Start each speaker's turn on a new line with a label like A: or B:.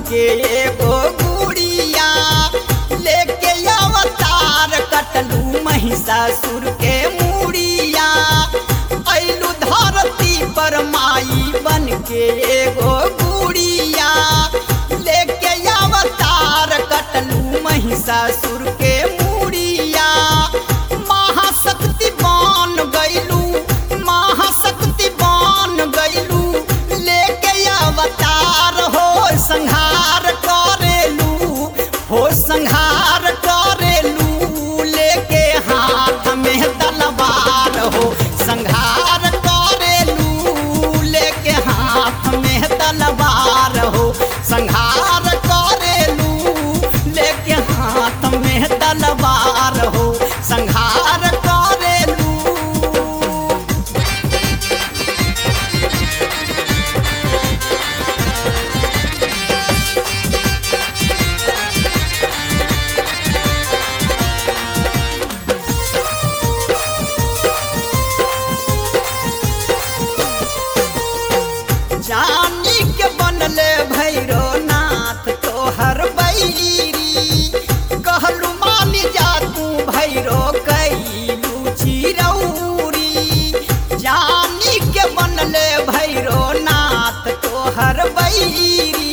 A: के एगो गुड़िया लेके अवतार कटलू महिषासुर के मुड़िया ऐलू धरती पर माई बन के एगो गुड़िया लेके अवतार कटलू महिषासुर के मुड़िया महाशक्ति बन गैलू महाशक्ति बन गैलू लेके अवतार हो संहार करेलू हो संहार करेलू लेके हाथ में तलवार हो संहार करेलू लेके हाथ में तलवार हो संहार करेलू लेके हाथ में तलवार हो संहार करेलू जानी के बनले भैरो नाथ तोहर बैरी कहलू मानी जा तू भैरो कैलू चिरौरी जानी के बनले भैरो नाथ तोहर बैरी